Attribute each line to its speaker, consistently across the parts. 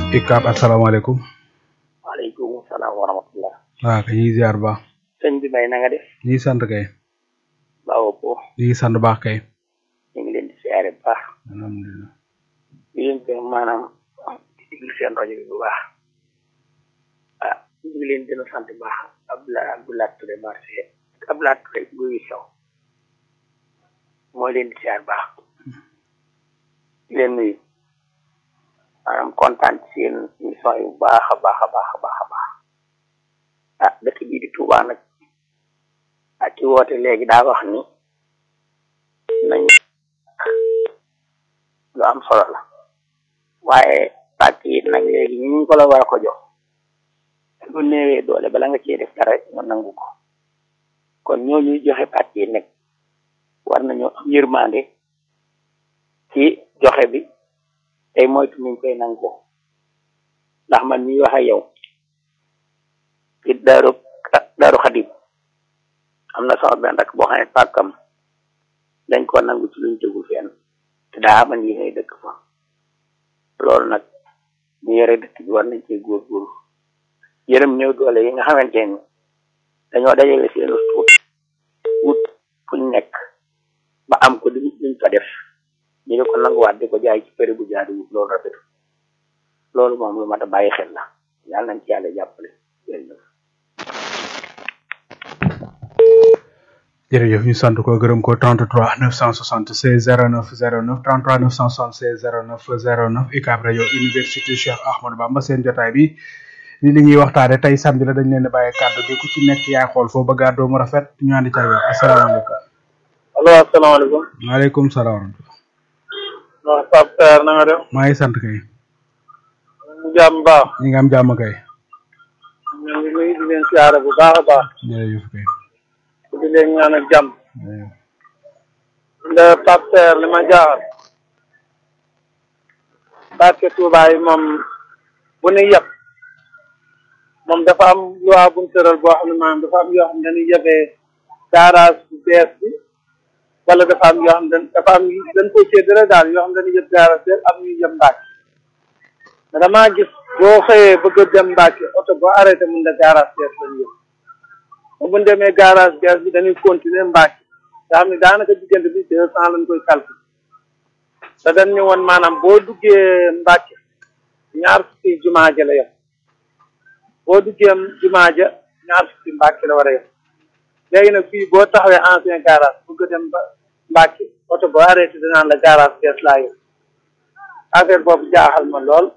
Speaker 1: Icap asalaamaaleykum.
Speaker 2: waaleykum salaam wa rahmatullah.
Speaker 1: waaw kay ñu ngi ziar baax.
Speaker 2: sëñ bi may na nga def.
Speaker 1: ñu ngi sant kay.
Speaker 2: baawo po.
Speaker 1: ñu ngi sant baax kay.
Speaker 2: ñu ngi leen di siyaare bu baax.
Speaker 1: alhamdulilah.
Speaker 2: di leen ko maanaam di déglu seen rajo bi bu baax. ah ñu ngi leen dina sant bu baax Abdoulaye Abdoulaye Touré marché Abdoulaye Touré guy saw mooy leen di siyaar baax. di leen nuyu. maanaam kontaan ci seen émission yu baax a baax a baax a baax a baax ah dëkk bii di Touba nag ak ki woote léegi daa wax ni nañ lu am solo la waaye pàcc yi nag léegi ñu ko la war a ko jox lu néewee doole bala nga cee def dara ñu nangu ko kon ñoo ñuy joxe pàcc yi nag war nañoo am yërmande ci joxe bi tey moytu niñ koy nangu ndax man mi wax ak yow ci daaru daaru xadim am na sama benn rek boo xam ne pàkkam dañ ko nangu ci luñ tegul fenn te daa aman yi ngay dëkk fa loolu nag ñu yore dëkk bi war nañ cee góorgóorlu yërëm néew doole yi nga xamante ni dañoo dajale seen tuut wut fuñ nekk ba am ko di luñ fa def ñu di ko nanguwaat di ko jaay ci péri bu jaadu loolu rafetu loolu moom lu mat a bàyyi xel la yàlla nañ ci yàlla jàppale jërëjëf
Speaker 1: jërëjëf ñu sant ko gërëm ko 33 976 09 09 33 976 09 09 UCAB rajo université Cheikh Ahmadou Bamba seen jotaay bi ni li ñuy waxtaane tey samedi la dañ leen di bàyyi kàddu gi ku ci nekk yaay xool foo bëgg a àddoo mu rafet ñu àndi ca yow asalaamaaleykum.
Speaker 3: allo asalaamaaleykum.
Speaker 1: maaleykum salaam wa rahmatulah.
Speaker 3: waaw Pape Sarr na nga def.
Speaker 1: maa ngi sant kay.
Speaker 3: ñu jàmm baax.
Speaker 1: ñi nga am jàmm kay.
Speaker 3: ñu ngi nuyu di leen siyaare bu baax a baax.
Speaker 1: jërëjëf kay.
Speaker 3: di leen ñaanal jàmm.
Speaker 1: jërëjëf.
Speaker 3: nda Pape Sarr li ma jaaxal. barke Touba yi moom bu nu yeb moom dafa am loi bu ñu tëral boo xam ne maanaam dafa am yoo xam ne dañuy yebee garage bu bees bi wala dafa am yoo xam ne dafa am dañ ko séddale daal yoo xam ne dañuy yeb garage bees am ñuy yeb Mbàkke mais damaa gis boo xëyee bëgg a dem Mbàkke oto boo arrêté mun na garage bees lañu yëpp bu ñu demee garage bees bi dañuy continuer Mbàkke nga xam ne daanaka diggante bi deux cent lañ koy calculer te dañ ñu woon maanaam boo duggee Mbàkke ñaar fukki jumaa ja la yem boo duggee jumaa ja ñaar fukki Mbàkke la war a yem léegi nag fii boo taxawee ancien garage bëgg a dem ba Mbàkke oto boo arrêté danaan la garage bees laa yem affaire boobu jaaxal ma lool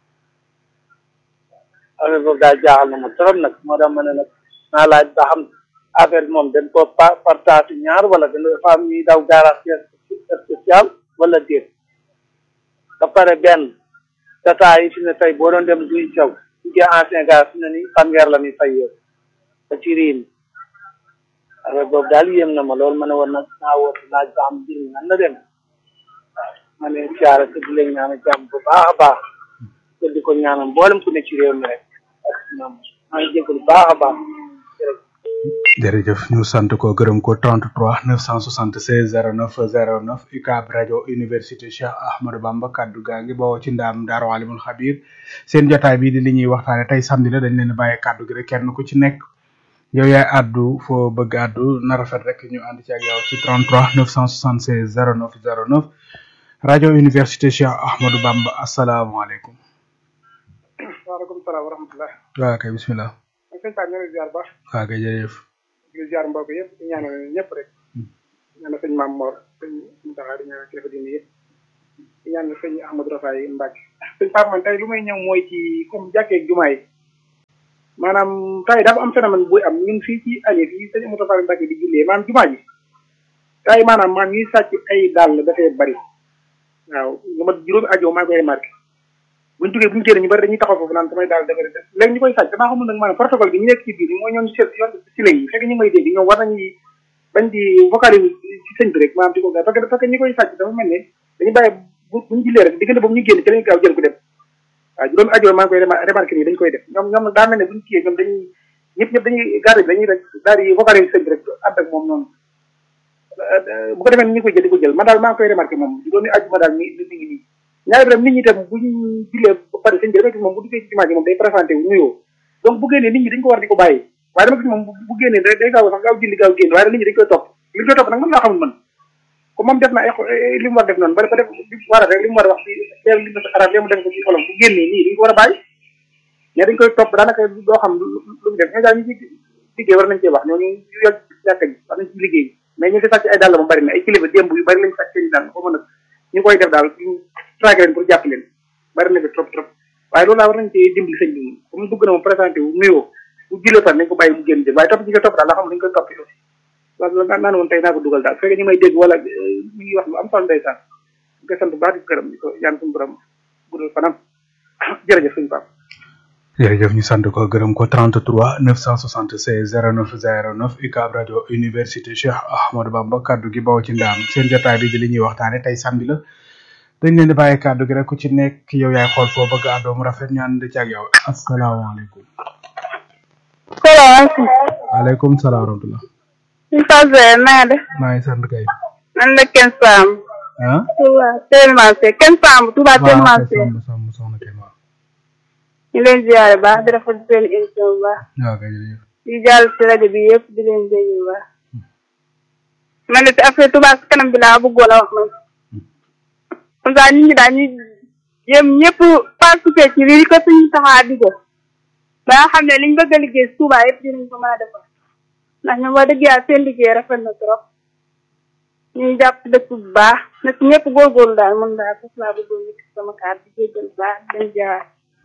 Speaker 3: affaire boobu daal jaaxal na ma trop nag moo tax ma ne nag naa laaj ba xam affaire bi moom dañ ko partage ñaar wala dañ dafa am ñuy daw garage spécial wala déet ba pare benn tata yi fi ne tey boo doon dem duy caw duggee ancien garage fi ne ni fanweer la ni fay yow ba ci riim affaire boobu daal yéem na ma loolu ma ne war na naa woote laaj ba xam mbir mi nan la dem waaw ma ne siyaara te di leen ñaanal jàmm bu baax a baax te di ko ñaanal mboolem ku ne ci réew mi rek ak ñoom maa ngi jégalu baax a baax
Speaker 1: jërëjëf ñu sant ko gërëm ko 33 976 09 09 UCAB rajo université Cheikh Ahmadou Bamba kaddu gaa ngi bawoo ci ndaam Daaru Alimul Xabir seen jotaay bii di li ñuy waxtaane tey samedi la dañ leen bàyyi kaddu gi rek kenn ku ci nekk yow yaay addu foo bëgg addu na rafet rek ñu ànd ci ak yow ci 33 976 09 09 rajo université Cheikh Ahmadou Bamba asalaamaaleykum.
Speaker 4: waaleykum salaam wa rahmatulah.
Speaker 1: waaw kay bisimilah.
Speaker 4: sëñ Pape ñu ngi lay ziar baax
Speaker 1: waaw kay jërëjëf.
Speaker 4: di ziar mbokk yëpp di ñaanal ñëpp rek. ñaanal sëñ Maam Mor sëñ Mountakha di ñaanal kilifa diine yëpp. di ñaanal sëñ Ahmadou Rafaay Mbacke. sëñ Pape man tey lu may ñëw mooy ci comme jàkkee ak jumaa yi maanaam tey dafa am phénomène buy am ñun fii ci année fii sëñ Amadou Rafaay Mbacke di jullee maanaam jumaa ji. tey maanaam maanaam ñuy sàcc ay dàll dafay bari waaw lu ma juróomi ajo maa ngi koy remarqué buñu duggee buñu génn ñu bari dañuy taxaw foofu naan samay daal dafay def léegi ñu koy sàcc damaa xamul nag maanaam protocole bi ñu nekk ci biir mooy ñoom seet yoon si léegi fekk ñu ngi may dégg ñoom war nañuy bañ di vocaliser ci sëñ bi rek maanaam di ko gaaw parce que parce que ñi koy sàcc dafa mel ne dañu bàyyi bu buñu jullee rek diggante boobu ñu génn ci lañu gaaw jël ko dem waaw juróomi ajo maa ngi koy remarqué nii dañu koy def ñoom ñoom nag daa mel ne buñu kiyee ñoom dañuy ñëpp ñëpp dañuy garde bi dañuy rek daal di vocaliser sëñ bi rek ànd ak moom noonu bu ko defee ni ñu koy jël di ko jël man daal maa ngi koy remarqué moom juróomi aju ma daal mi mi ngi nii ñaari tam nit ñi tam bu ñu jullee ba pare sëñ bi dama gis moom bu duggee ci jumaa ji moom day présenté wu nuyoo donc bu génnee nit ñi dañ ko war di ko bàyyi waaye dama gis moom bu génnee day day gaaw sax gaaw julli gaaw génn waaye nit ñi dañ koy topp li ñu koy topp nag man laa xamul man comme moom def na ay li mu war def noonu ba ba def li mu war a rek li mu war a wax ci leer li mu arab mu def ko ci xolam bu génnee nii dañ ko war a bàyyi mais dañ koy topp daanaka doo xam lu mu def ñoo daal ñu ci liggéey war nañ cee wax ñooñu ñu yàgg jàkka ji war nañ ci liggéey mais ñu fi sàcc ay dàll moom bari na ay kilifa démb yu bari lañ sàcc seen dàll xaw ma nag ñu koy def daal ñu traqué leen pour jàpp leen bari na bi trop trop waaye loolu laa war nañ cee dimbali sëñ bi comme dugg na moom présenté wu nuyoo bu julee par nañ ko bàyyi mu génn jël waaye topp ci nga topp daal la xam dañ koy topp aussi loolu la naan woon tey naa ko dugal daal fekkee ñu may dégg wala mi ngi wax lu am solo ndeysaan ñu koy sant bu baax di ko gërëm di ko yaan suñu borom guddal fanam jërëjëf suñu pap
Speaker 1: jërëjëf ñu sant ko gërëm ko 33 976 09 09 UCAB rajo université Cheikh Ahmadou Bamba kaddu gi baw ci ndaam seen jotaay bi di li ñuy waxtaane tey samedi la dañ leen di bàyyi kaddu gi rek ku ci nekk yow yaay xool foo bëgg àddoo mu rafet ñaan di ci ak yow asalaamaaleykum.
Speaker 5: salaamaaleykum.
Speaker 1: waaleykum salaam wa rahmatulah.
Speaker 5: ñu fas naa de.
Speaker 1: maa ngi sant kay.
Speaker 5: man la Ken Samb.
Speaker 1: ah.
Speaker 5: Touba tellement c'est Ken Samb Touba tellement c'est.
Speaker 1: waaw Samb soxna kay waaw.
Speaker 5: ñu leen ziare baax di rafetlu seen émission bu baax.
Speaker 1: waaw kay jërëjëf.
Speaker 5: di jàll ci rajo bi yëpp di leen dégg bu baax. man de affaire Touba si kanam bi laa bëggoon a wax man. comme ça nit ñi daal ñu yëm ñëpp participer ci lii ko suñu taxaa di ko. ba nga xam ne liñ bëgg a liggéey si Touba yëpp dinañ ko mën a defar. ndax ñoom wax dëgg yàlla seen liggéey rafet na trop. ñuy jàpp dëkk bu baax nag ñëpp góorgóorlu daal mën daal foofu laa bëggoon nekk sama kaar di jéggal bu baax di leen jaar.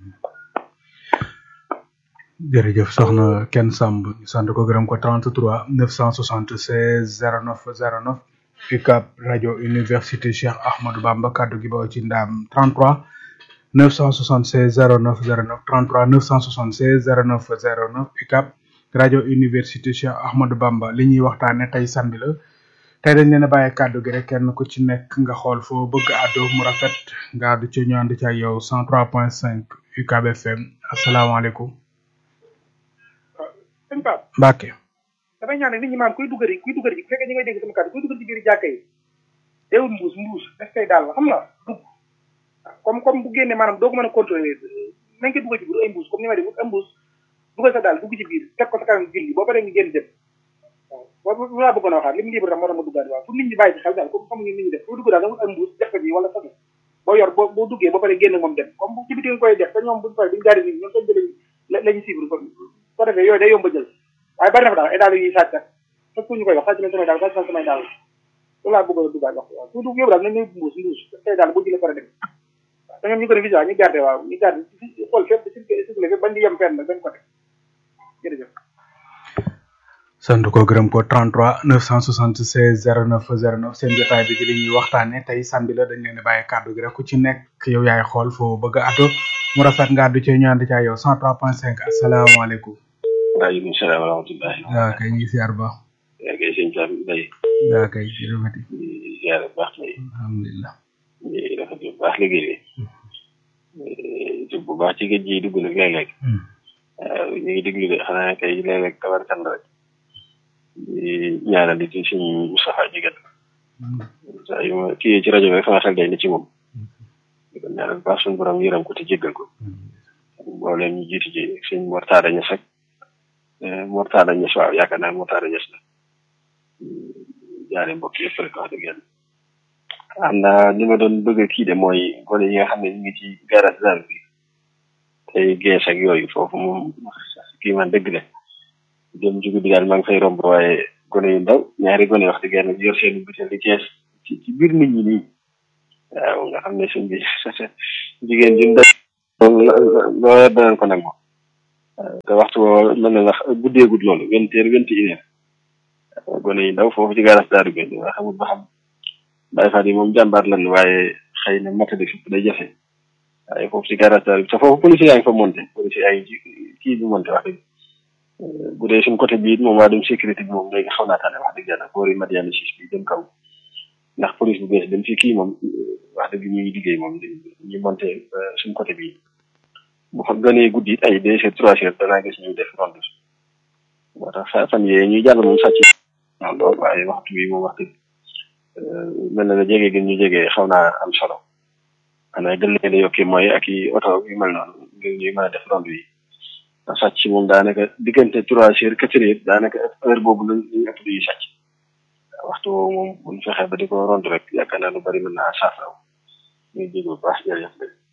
Speaker 1: jërëjëf soxna Ken Samb ñu sant ko gërëm ko 33 976 09 09 UCAB rajo université Cheikh Ahmadou Bamba kaddu gi baw ci ndaam 33 976 09 09 33 976 09 09 UCAB rajo université Cheikh Ahmadou Bamba li ñuy waxtaane tey samedi la tey dañ leen a bàyyi kàddu gi rek kenn ku ci nekk nga xool foo bëgg àddu mu rafet nga àddu ci ñu ànd ci ak yow 103.5 UCAB FM asalaamaaleykum.
Speaker 4: sëñ Pape
Speaker 1: Mbacke.
Speaker 4: damay ñaan nit ñi maam kuy duggari kuy duggari bu fekkee ñi ngay dégg sama kàddu kuy duggari ci biir jàkka yi déewul mbuus mbuus daf koy daal xam nga dugg comme comme bu génnee maanaam doo ko mën a contrôler nañ ko duggal ci biir ay mbuus comme ni may def ay mbuus dugal sa daal dugg ci biir teg ko sa kanam julli boo paree nga génn dem waaw boobu laa bëggoon a waxaat li mu libre tam moo tax ma duggaat waaw pour nit ñi bàyyi ci xel daal comme xamuñu nit ñi def boo dugg daal da nga ay mbuus def ko ci wala sax boo yor boo boo duggee ba pare génn moom dem comme ci biti nga koy def te ñoom buñu pare duñu gaari nit ñoom seen jëlañ lañu suivre kon ko defee yooyu day yomb a jël waaye bari na fa daal ay daal yu ñuy sàcc ak fekk ñu koy wax sàcc nañ samay daal sàcc nañ samay daal loolu laa bëggoon a duggaat wax waaw su dugg yóbbu daal nañ lay mbuus mbuus tey daal boo jëlee pare dem waaw te ñoom ñu ko def ñu garde waaw ñu garde xool fépp circulé fépp bañ di yem fenn bañ ko def jërëjëf
Speaker 1: sant ko gërëm ko 33 976 09 09 seen jotaay bi di li ñuy waxtaane tey samedi la dañ leen di bàyyi kàddu gi rek ku ci nekk yow yaay xool foo bëgg a àddu mu rafet nga àddu ci ñu ànd ci ak yow 103.5 asalaamaaleykum.
Speaker 6: waaleykum salaam wa rahmatullahi.
Speaker 1: waaw kay ñu ngi siyaar ba.
Speaker 6: yaa kay sëñ Sam Mbaye.
Speaker 1: waaw kay jërëjëf.
Speaker 6: di ziar bu baax tey.
Speaker 1: alhamdulilah.
Speaker 6: di rafetlu bu baax liggéey bi. bu baax ci géej gi dugg nag léeg-léeg. waaw ñu ngi déglu de xanaa kay léeg-léeg tabarkan rek. di ñaanal di ci suñu Moustapha Jigéen. saa yu ma kii ci rajo bi sama xel day ne ci moom. di ko ñaanal baax suñu borom yëram ko te jéggal ko. mboolem ñu jiitu ji suñ mortaada ñes ak mortaada ñes waaw yaakaar naa mortaada ñes la jaare mbokk yëpp rek wax dëgg yàlla am na li ma doon bëgg kii de mooy gone yi nga xam ne ñu ngi ci garage daal bi tey gees ak yooyu foofu moom kii man dëgg la dem jugu bi daal maa ngi fay romb waaye gone yu ndaw ñaari gone wax dëgg yàlla yor seen butéel di kees ci ci biir nit ñi nii waaw nga xam ne suñ bi jigéen ju ndaw loo yor danañ ko nangu te waxtu boobu mën na wax guddeegut loolu vingt heures vingt et une heures gone yi ndaw foofu ci garas daaru bi nga xamul ba xam Baye Fall yi moom jàmbaar lan waaye xëy na matadi fépp day jafe waaye foofu ci garas daaru bi te foofu police yaa ngi fa monté police yaa ngi ci kii bi monté wax dëgg bu dee suñ côté bii moom waa dem sécurité bi moom léegi xaw naa tane wax dëgg yàlla boori Madiana Sis bi dem kaw ndax police bu bees dem fii kii moom wax dëgg ñuy liggéey moom ñu monté suñ côté bii bu fa gënee guddi it ay deux heures trois heures danaa gis ñuy def ronde moo tax fan yee ñuy jàll moom sàcc non loolu waaye waxtu bi moom wax dëgg mel na ne jege gi ñu jege xaw naa am solo xanaa gën leen a yokki mooy ak i oto yu mel noonu ngir ñuy mën a def rondu yi ndax sàcc moom daanaka diggante trois heures quatre heures daanaka heure boobu lañ lañ ëpp di sàcc waxtu woowu moom buñ fexee ba di ko rondu rek yaakaar naa lu bari mën naa saafaraw ñuy jéego bu baax jërëjëf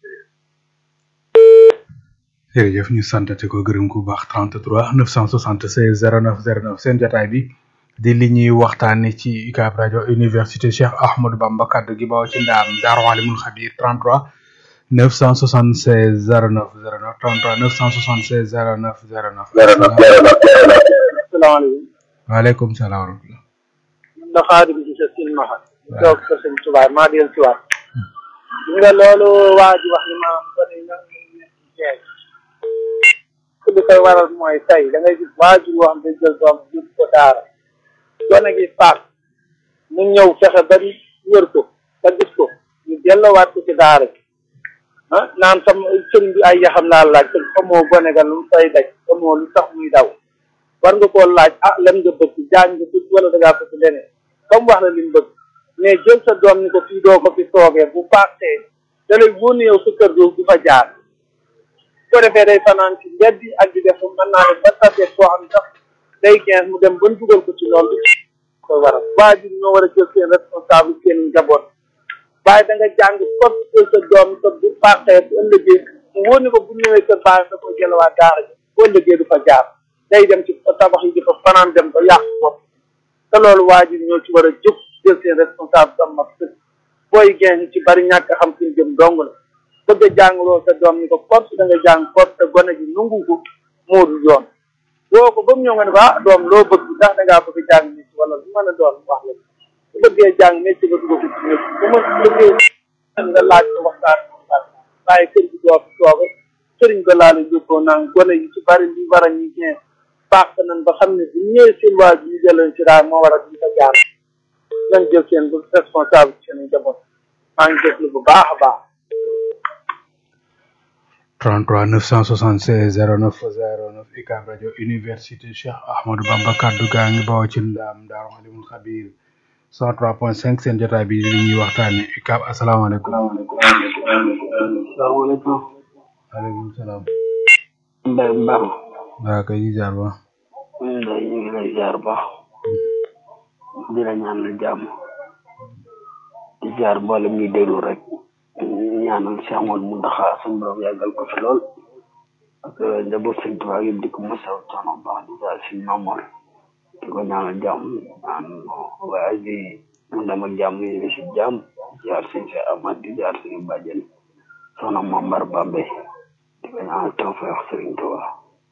Speaker 1: jërëjëf ñu santate ko gërëm ku baax 33 976 09 09 seen jotaay bi di li ñuy waxtaane ci UCAB rajo université Cheikh Ahmadou Bamba kaddu gi bawoo ci ndaam Daaru Alimul Xabir 33 976 09 09 33 976 09 09.
Speaker 3: asalaamaaleykum
Speaker 1: waaleykum salaam wa rahmatulah.
Speaker 3: da xaadim ci sa sin maxa toog ko sëñ tubaab maa del ci waat li nga loolu waa ji wax ni ma bari na jeex li koy waral mooy tey da ngay gis waajur yoo xam ne jël doom yóbbu ko daara gone gi faat mu ñëw fexe ba wër ko ba gis ko ñu delloowaat ko ci daara gi ah naan sam sëñ bi ay yaxam laa laaj te xamoo gone ga lu mu fay daj xamoo lu tax muy daw war nga koo laaj ah lan nga bëgg jàng nga bëgg wala da ngaa bëgg leneen comme wax la li mu bëgg mais jël sa doom ni ko fii doo ko fi toogee bu paasee da lay wóor ne yow sa kër doo du fa jaar ko defee day fanaan ci mbedd yi ak di def mën naa ne ba tasee koo xam sax day quinze mu dem ban dugal ko ci loolu koy waral waajur ñoo war a jël seen responsable seen njaboot waaye da nga jàng kot jël sa doom sa bu paasee bu ëllëgee mu wóor ne ko bu ñëwee sa baax da koy jëlawaat daara ji bu ëllëgee du fa jaar day dem ci tabax yi di fa fanaan dem ba yàq bopp te loolu waajur ñoo ci war a jóg jël seen responsable sam mag sëg booy gen ci bari ñàkk a xam suñ jëm dong la bëgg a jàngloo sa doom ni ko force da nga jàng force te gone gi nungu ko moo du yoon woo ko ba mu ñëw nga ne ko ah doom loo bëgg ndax da ngaa bëgg a jàng métier wala lu mën a doon wax la bu bëggee jàng métier ba dugg ko ci métier bu ma bëggee nga laaj ko waxtaan waxtaan waaye kër gi doo fi tooge sëriñ ba laa la yóbboo naan gone yi ci bari li war a ñu geen baax nañ ba xam ne bu ñëwee seen waajur ñu jëleen ci daal moo war a ñu ko jaar nañ jël seen responsable seen njaboot maa ngi déglu bu baax a baax
Speaker 1: 33 976 09 09 UCAB rajo université Cheikh Ahmadou Bamba kaddu gaa ngi bawoo ci ndaam Daaru Alimul Xabir 103.5 seen jotaay bi li ñuy waxtaane UCAB asalaamaaleykum.
Speaker 7: salaamaaleykum.
Speaker 1: waaleykum salaam.
Speaker 7: Mbaye Mbaye.
Speaker 1: waa kay jaar ba.
Speaker 7: Mbaye ñu ngi lay jaar ba. di la ñaanal jàmm. di jaar mboolem ñuy déglu rek. ñaanal Cheikh Amadou Mountakha suñu borom yàggal ko fi lool. ak njaboot sëñ Tuubaa yëpp di ko mosaw coono baax di jaar suñu Mamoor. di ko ñaanal jàmm naan waaye di mu dem ak jàmm yi si jàmm jaar suñu Cheikh Amad di jaar suñu bàjjen soxna Mambar Bambe di ko ñaanal tawfeex sëriñ Tuubaa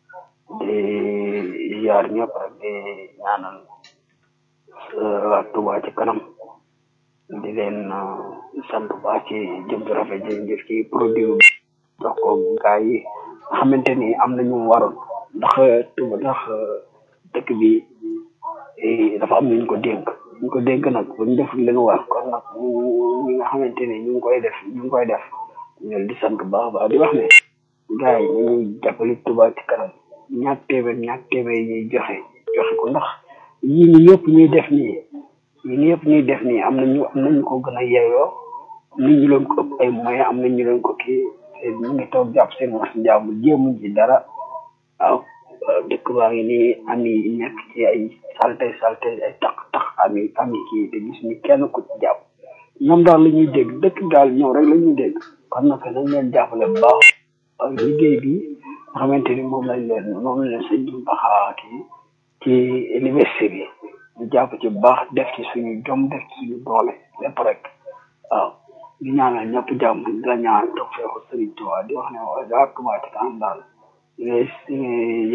Speaker 7: di jaar ñëpp rek di ñaanal waa Tuubaa ci kanam di leen sant bu baax ci jëm ju rafet ji ngir ci produit bi jox ko gaa yi nga xamante ni am na ñu waroon ndax Tuuba ndax dëkk bi dafa am ñu ko dénk ñu ko dénk nag bu ñu def li ñu war kon nag ñi nga xamante ni ñu ngi koy def ñu ngi koy def ñu di sant bu baax a baax di wax ne gaa yi ñu ngi jàppale Tuuba ci kanam ñaar téeméer ñaar téeméer yi ñuy joxe joxe ko ndax yii ni yëpp ñuy def nii yii ni yëpp ñuy def nii am nañu am nañu ko gën a yeeyoo nit ñi leen ko ëpp ay moyens am nañu leen ko kii ñu ngi toog jàpp seen was njàmm jéemuñ ci dara waaw dëkk baa ngi nii am yi nekk ci ay salte salte ay tax tax am yi am yi kii te gis ñu kenn ku ci jàpp ñoom daal la ñuy dégg dëkk daal ñoom rek la ñuy dégg kon nag nañ leen jàppale bu baax ak liggéey bi nga xamante ni moom lañ leen moom lañ leen sëñ bi baxaa kii ci université bi ñu jàpp ci bu baax def ci suñu jom def ci suñu doole lépp rek waaw di ñaanal ñëpp jàmm di la ñaanal toog feeku Sëriñ Tuubaa di wax ne waa Tuubaa ci kanam daal